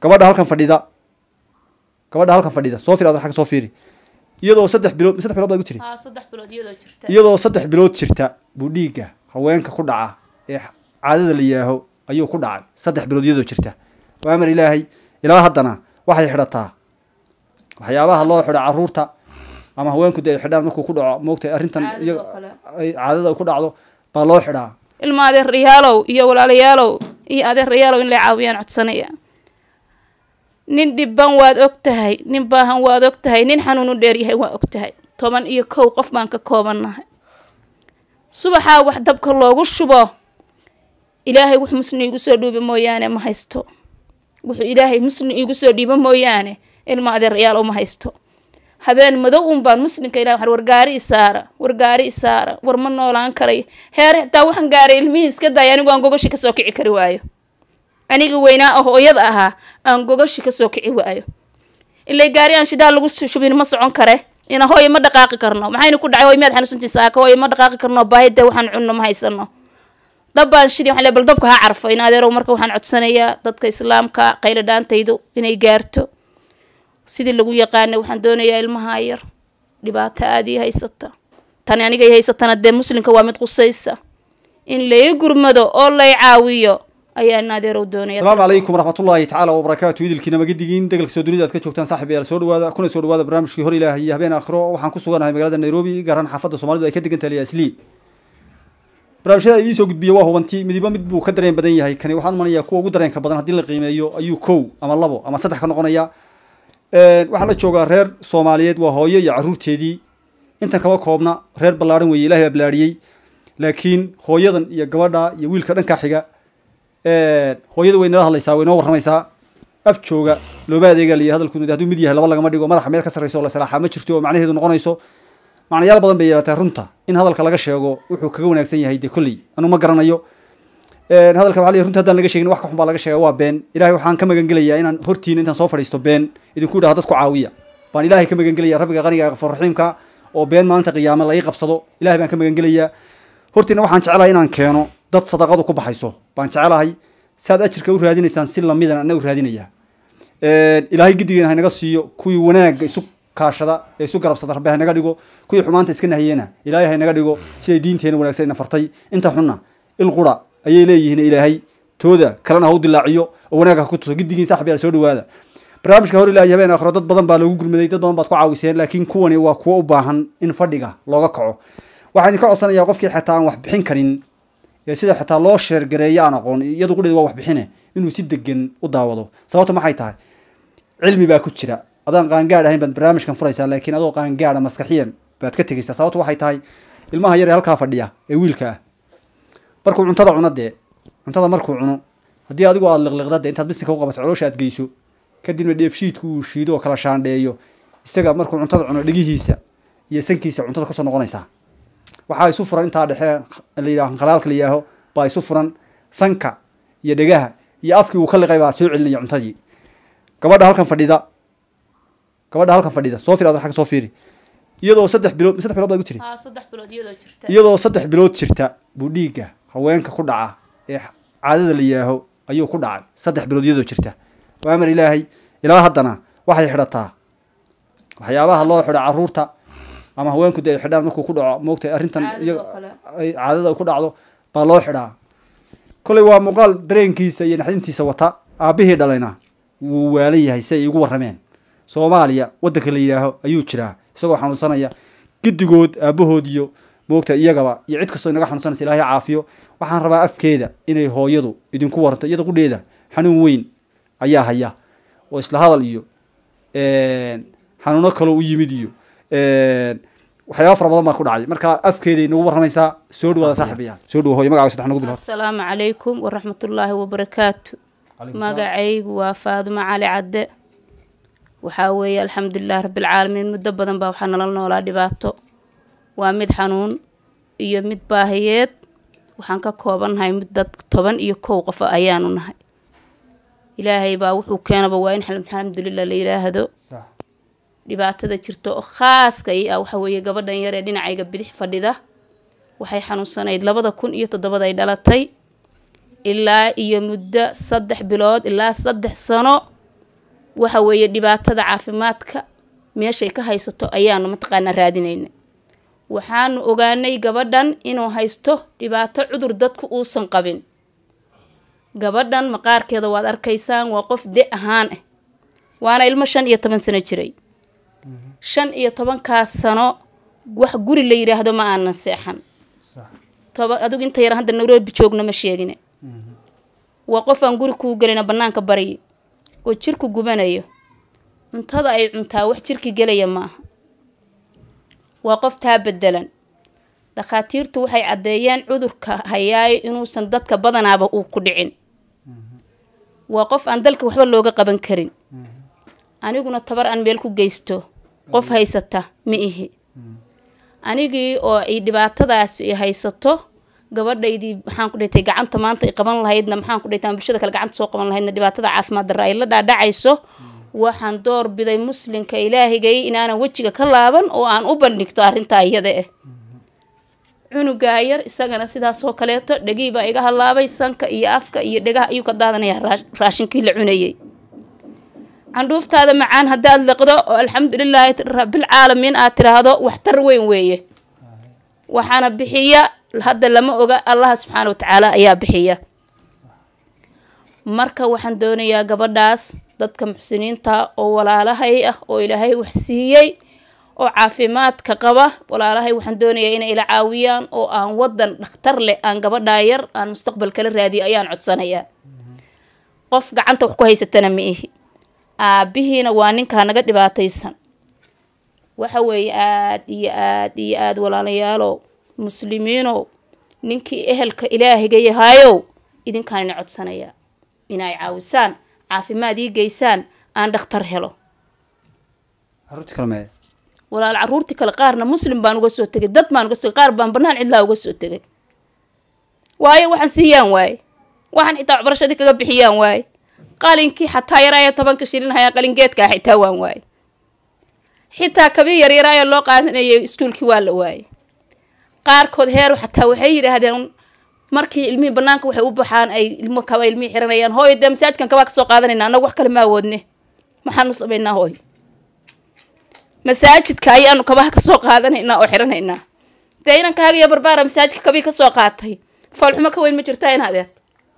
gabadha halkan fadhida gabadha halkan fadhida soo fiiri adoo xagga soo fiiri iyadoo saddex bilood saddex bilood baa igu tiri haa saddex bilood iyadoo jirta iyadoo saddex bilood jirta buu dhiigga haweenka ku dhaca ee caadada la yaaho ayuu ku dhacay saddex bilood iyadoo jirta waa amar ilaahay ilaa haddana waxay xidhataa waxyaabaha loo xidha caruurta ama haweenku dee ay xidhaan markuu ku dhaco moogtay arrintan Caadada iyaga oo kale. ay caadada ku dhacdo baa loo xidhaa ilma adeerayaalow iyo walaalayaalow iyo adeerayaalow in la caawiyaan codsanaya nin dhiban waad og tahay nin baahan waad og tahay nin xanuun u dheeryahay waa og tahay toban iyo kow qof baan ka koobannahay subaxaa wax dabka loogu shubo ilaahay wux musni igu soo dhiiba mooyaane ma haysto wuxuu ilaahay musni igu soo dhiiba mooyaane ilma adeerayaalow ma haysto habeen madow un baan muslimka ilahi waxaan war gaari isaara war gaari isaara war ma noolaan karay heere xitaa waxaan gaaray ilmihii iska daaya anigu aan gogashi kasoo kici kari waayo aniga weynaa oo hooyada ahaa aan gogashi kasoo kici waayo ilay gaari aan shidaal lagu shubin ma socon kare ina hooyo ma dhaqaaqi karno maxayna ku dhacay hooy miyaad xanuunsantii saaka hooyo ma dhaqaaqi karno baahi dee waxaan cunno ma haysano dab baan shidi waxaan leeyahay, bal dabka ha carfo in adeerow marka waxaan codsanayaa dadka islaamka qaylo dhaantaydu inay gaarto sidii lagu yaqaanay waxaan doonayaa ilmaha yar dhibaato aada ii haysata tani aniga ii haysatana dee muslimka waa mid qusaysa in lay gurmado oo lay caawiyo ayaa in adeerow doonaya asalaamu calaykum waraxmatullaahi tacaala wabarakaatu idilkiina magadigiin degalka soo dunida aad ka joogtaan saaxib yaal soo dhawaada kuna soo dhawaada barnaamijkii hor ilaahay iyo habeen aakhiro waxaan ku suganahay magaalada nairobi gaar ahaan xaafadda soomaalidu ay ka degan tahay liasli barnaamijyada idiin soo gudbiya waa hubanti midiba mid buu ka dareen badan yahay kani waxaan umanayaa kuwa ugu dareenka badan haddii la qiimeeyo ayuu kow ama labo ama saddex ka noqonaya waxaa la joogaa reer soomaaliyeed waa hooyo iyo caruurteedii intan kaba koobna reer ballaadhan weeye ilahay baa ballaadhiyey laakiin hooyadan iyo gabadha iyo wiilka dhankaa xiga hooyada way nala hadlaysaa way noo warramaysaa af jooga looma adeega liya hadalku hadduu mid yahay laba lagama dhigo madaxa meel ka sarreyso oo la salaaxaa ma jirto oo macnaheedu noqonayso macnayaal badan bay yeelatay runta in hadalka laga sheego wuxuu kaga wanaagsan yahay dee kolley anuu ma garanayo hadalka waxa la runta haddaan laga sheegin wax ka xun baa laga sheega waa been ilahay waxaan ka magangelayaa inaan hortiina intaan soo fadhiisto been idinku idhaha dadku caawiya baan ilahay ka magangelaya rabbiga qaniga qafuur raxiimka oo been maalinta qiyaame la ii qabsado ilahay baan ka magangelayaa hortiina waxaan jecelahay inaan keeno dad sadaqadu ku baxayso baan jecelahay saad ajirka u raadinaysaan si lamidan ana u raadinaya ilaahay gidigeena haynaga siiyo kuwii wanaagga isu kaashada ee isu garabsada rabbi haynaga dhigo kuwii xumaanta iska nahiyena ilaahay haynaga dhigo siday diinteena wanaagsan ina fartay inta xunna il qura ayay leeyihiin ilaahay tooda kalena ha u dilaaciyo oo wanaagga ha ku tuso gidigiin saaxib yaal soo dhawaada barnaamijka hor ilaahay habeen aakhiro dad badan baa lagu gurmaday dad badan baad ku caawiseen laakiin kuwani waa kuwo u baahan in fadhiga looga kaco waxaan idinka codsanayaa qofkii xitaa aan wax bixin karin ee sida xitaa loo sheergareeyo aan aqoon iyadu qudheed waa wax bixine inuu si degan u daawado sababta maxay tahay cilmi baa ku jira adaan qaangaadh ahayn baad barnaamijkan furaysaa laakiin adoo qaangaadha maskaxiyan baad ka tegaysaa sababta waxay tahay ilmaha yar ee halkaa fadhiya ee wiilka ah markuu cuntada cuno dee cuntada markuu cuno haddii adigu aada liqliqda dee intaad bisinka u qabato caloosha aad geyso kadibna dheefshiidku uu shiido oo kala shaandheeyo isaga markuu cuntada cuno dhegihiisa iyo sankiisa cuntada kasoo noqonaysaa waxaa isu furan intaa dhexe la yidhaho khalaalka la yidhaaho baa isu furan sanka iyo dhegaha iyo afkii uu ka liqay baa soo celinaya cuntadii gabadha halkan fadhida gabadha halkan fadhida soo fiiri adoo xagga soo fiiri iyadoo saddex bilood saddex bilood baa igu tiri haa saddex bilood iyadoo jirta iyadoo saddex bilood jirta buu dhiigga haweenka ku dhaca ee caadada la yaaho ayuu ku dhacay saddex bilood iyadoo jirta waa amar ilaahay ilaa haddana waxay xidhataa waxyaabaha loo xidha caruurta ama haweenku dee ay xidhaan markuu ku dhaco moogtay arrintan Caadada iyaga oo kale. ay caadada ku dhacdo baa loo xidhaa kolley waa muuqaal dareenkiisa iyo naxdintiisa wata aabbihii dhalayna wuu waalan yahay si ay igu warrameen soomaaliya waddanka la yidhaaho ayuu jiraa isagoo xanuunsanaya giddigood aabbahood iyo moogta iyagaba iyo cid kastoo inaga xanuunsanaysa ilaahay caafiyo waxaan rabaa afkeeda inay hooyadu idinku waranto iyada qudheeda xanuun weyn ayaa haya oo isla hadal iyo xanuuno kaloo u yimid iyo waxyaaba fara badan baa ku dhacay marka afkeeda inagu warramaysaa soo dhawaada saaxiibayaal soo dhawo hooyo magacaaga saddex nagu bilood asalaamu calaykum waraxmatullaahi wabarakaatu magacaygu waa faadumo cali cadde waxaa weeye alxamdulilah rabbilcaalamiin muddo badan baa waxaa nala noolaa dhibaato waa mid xanuun iyo mid baahiyeed waxaan ka koobannahay mid dad toban iyo kow qof ayaanu nahay ilaahay baa wuxuu keenaba waa in alxamdulilah la yidhaahdo sax dhibaatada jirta oo khaaska i ah waxa weeye gabadhan yar ee dhinacayga bidix fadhida waxay xanuunsanayd labada kun iyo toddobada ay dhalatay ilaa iyo muddo saddex bilood ilaa saddex sano waxa weeye dhibaatada caafimaadka meeshay ka haysato ayaanu mataqaanaa raadinayna waxaanu ogaanay gabadhan inuu haysto dhibaato cudur dadku uusan qabin gabadhan maqaarkeeda waad arkaysaan waa qof de ahaan ah waana ilmo shan iyo toban sano jiray shan iyo tobankaas sano wax guri la yidhaahdo ma aanan seexan toban adigu inta yar hadda nairobi joogno ma sheegine waa qof aan guri kuu gelina banaanka baryi oo jirku gubanayo cuntada ay cuntaa wax jirki gelaya maaha waa qof taa bedelan dhakhaatiirtu waxay caddeeyeen cudurka hayaayo inuusan dadka badanaaba uu ku dhicin waa qof aan dalka waxba looga qaban karin aniguna tabar aan meel ku geysto qof haysata ma ihi anigii oo ay dhibaatadaas i haysato gabadhaydii maxaan ku dhaytay gacanta maanta ay qaban lahaydna maxaan ku dhaytay bulshada kale gacanta soo qaban lahaydna dhibaatada caafimaad darra ay la dhaadhacayso waxaan door biday muslimka ilaahigay inaanan wejiga ka laaban oo aan u bandhigto arrintaa iyada ah cunugaa yar isagana sidaasoo kaleeto dhegii baa iga halaabay sanka iyo afka iyo dhegaha ayuu ka daadanayaa raashinkii la cunayay candhuuftaada macaan haddaad liqdo oo alxamdulilaahi rabilcaalamiin aad tiraahdo waxtar weyn weeye waxaana bixiya hadda lama oga allaha subxaana watacaala ayaa bixiya marka waxaan doonayaa gabadhaas dadka muxsiniinta oo walaalahay ah oo ilaahay wax siiyey oo caafimaadka qaba walaalahay waxaan doonayaa inay ila caawiyaan oo aan wadan dhakhtar leh aan gabadhaa yar aan mustaqbal kala raadiyo ayaan codsanayaa qof gacanta wax ku haysatana ma ihi aabihiina waa ninkaa naga dhibaataysan waxa weeye aada iyo aada iyo aada walaalayaalow muslimiinow ninkii ehelka ilaahiga yahaayow idinkaan ina codsanayaa inay caawisaan caafimaad ii geysaan aan dhakhtar helo caruurti kale mee walaal caruurtii kale qaarna muslim baan uga soo tegay dad baan uga soo tegay qaar baan banaan cidlaa uga soo tegay waayo waxaan siiyaan waaye waxaan xitaa waxbarashadii kaga bixiyaan waaye qalinkii xataa yaraayo tobanka shilin hayaa qalingeedkaa xitaa waan waaye xitaa kabii yaryaraayo loo qaadanayay iskuulkii waa la waaye qaarkood heer xataa waxay yidhaahdeen markii ilmihii banaanka waxay u baxaan ay ilmo kaba ilmihii xiranayaan hooyo dee masaajidkan kabaa kasoo qaadanayna annagu wax kale ma awoodne maxaanu samaynaa hooyo masaajidka ayaanu kabaha kasoo qaadanaynaa oo xiranaynaa dee inankaaga iyo barbaara masaajidka kabii kasoo qaatay foolxumo ka weyn ma jirtaa inaadeen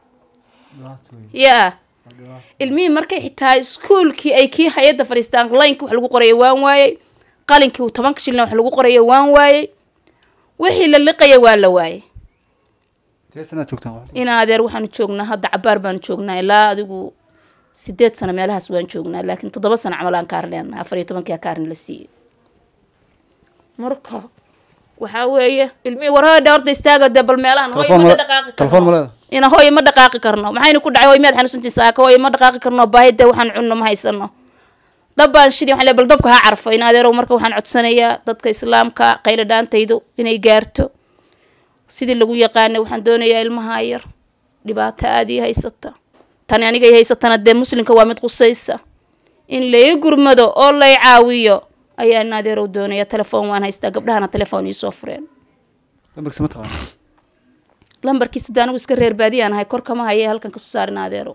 yaa ilmihii markay xitaa iskuulkii ay kii hay-adda fadhiistaan laynkii wax lagu qoraya waan waayey qalinkii tobanka shilna wax lagu qoraya waan waayey wixii la liqaya waa la waayey tee sanaad joogtaan in adeer waxaanu joognaa hadda cabaar baanu joognaa ilaa adigu sideed sano meelahaas waan joognaa laakiin toddoba sano camal aan kaar leenahay afar iyo tobankii kaarni la siiyey marka waxaa weeye ilmihii warhooydha horta istaaga dee bal meelahan hooyo ma dhaqaaqi telefoon ma karno leeda ina hooyo ma dhaqaaqi karno maxayna ku dhacay hooyo miyaad xanuunsantii saaka hooyo ma dhaqaaqi karno baahi dee waxaan cunno ma haysano dab baan shidi waxaan leeyahay bal dabka ha carfo in adeerow marka waxaan codsanayaa dadka islaamka qayla dhaantaydu inay gaarto sidii lagu yaqaanay waxaan doonayaa ilmaha yar dhibaato aada ii haysata tani aniga ii haysatana dee muslimka waa mid qusaysa in lai gurmado oo lay caawiyo ayaa in adeerow doonaya telefoon waan haystaa gabdhahana telefoon iisoo fureen lambarkiisa ma taqaana lambarkiisa dee anigu iska reer baadiyaan ahay kor kama haya halkan kasoo saarin adeerow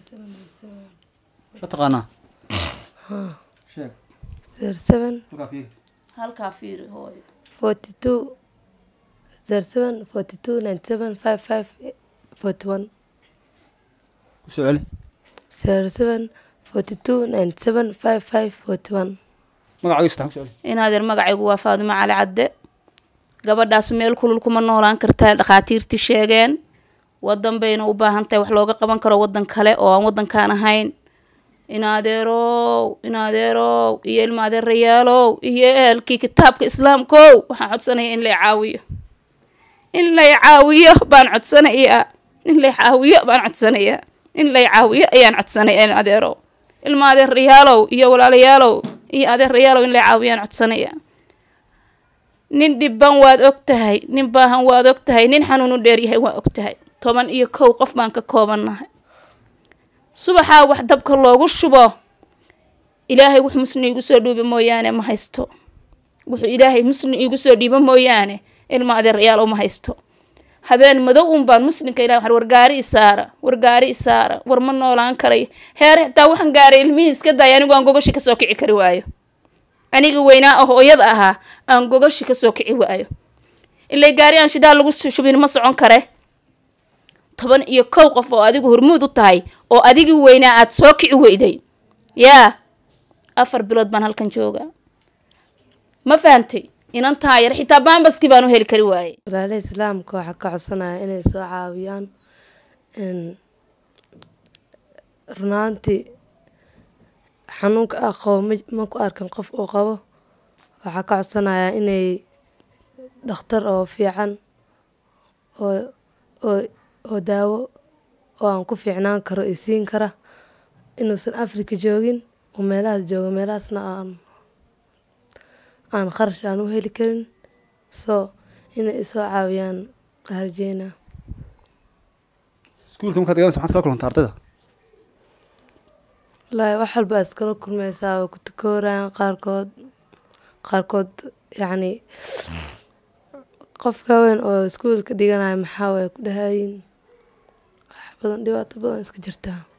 ma taqaanaa sheeg zero seven halkaa fiiri halkaa fiiri hooyo forty two zero seven forty two ninety seven five five forty one ku soo celi zero seven forty two ninety seven five five forty one magacaaga saddexan ku soo celi in adeer magacaygu waa faadimo cali cadde gabadhaas meel kulul kuma noolaan kartaa dhakhaatiirtii sheegeen wadan bayna u baahan tahay wax looga qaban karo wadan kale oo aan wadankaan ahayn in adeerow in adeerow iyo ilma adeerayaalow iyo ehelkii kitaabka islaamkow waxaan codsanaya in lay caawiyo in lay caawiyo baan codsanayaa in lay caawiyo baan codsanayaa in lay caawiyo ayaan codsanaya in adeerow ilma adeerayaalow iyo walaalayaalow iyo adeerayaalow in lay caawiyaan codsanaya nin dhiban waad og tahay nin baahan waad og tahay nin xanuun u dheeryahay waa og tahay toban iyo kow qof baan ka koobannahay subaxaa wax dabka loogu shubo ilaahay wux musni igu soo dhuuba mooyaane ma haysto wuxuu ilaahay musni igu soo dhiibo mooyaane ilma adeerayaal uma haysto habeen madow un baan muslimka ilahi waxaan wargaari isaara wargaari isaara war ma noolaan karay heer xitaa waxaan gaaray ilmihii iska daaya anigu aan gogashi kasoo kici kari waayo aniga weynaa oo hooyada ahaa aan gogashi kasoo kici waayo ilay gaari aan shidaal lagu shubin ma socon kare toban iyo kow qof oo adigu hormuud u tahay oo adigii weynaa aada soo kici weyday yaa afar bilood baan halkan joogaa ma fahantay inan taayar xitaa baambaskii baan u heli kari waayey walaalaha islaamka waxaa ka codsanaya inay soo caawiyaan n runaantii xanuunka ah qabo ma ma ku arkan qof uu qabo waxaa ka codsanayaa inay dhakhtar oo fiican oo oo oo daawo oo aan ku fiicnaan karo i siin kara inuusan afrika joogin oo meelahaas joogo meelahaasna aan aan kharash aan u heli karin so inay isoo caawiyaan harjeena iskuulka markaad galanaysa maxaad kala kulanta ardayda wallaahi wax walba aad iskala kulmaysaa way ku takoorayaan qaarkood qaarkood yacni qofka weyn oo iskuulka dhiganaya maxaa way ku dhahayin wax badan dhibaato badan iska jirtaa